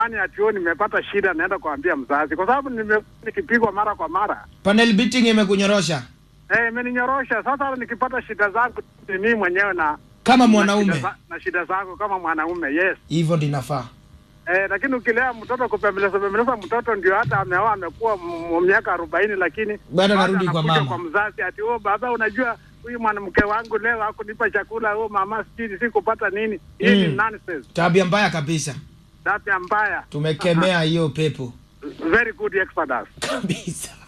nyumbani ati oh, nimepata shida, naenda kuambia mzazi, kwa sababu nime- nikipigwa mara kwa mara Panel beating imekunyorosha eh, imeninyorosha. Sasa nikipata shida zangu ni mimi mwenyewe na kama na mwanaume, shida za- na shida zangu kama mwanaume yes. hivyo ndinafaa. Eh, lakini ukilea mtoto kupembeleza pembeleza mtoto ndio hata ameoa amekuwa m- m- miaka arobaini, lakini Bado anarudi kwa anakuja mama. kwa mzazi ati oh, baba, unajua huyu mwanamke wangu leo hakunipa chakula, oh mama, sijui sikupata nini. Hii ni Mm. nonsense, Tabia mbaya kabisa, tabia mbaya. tumekemea hiyo pepo Very good Exodus. kabisa.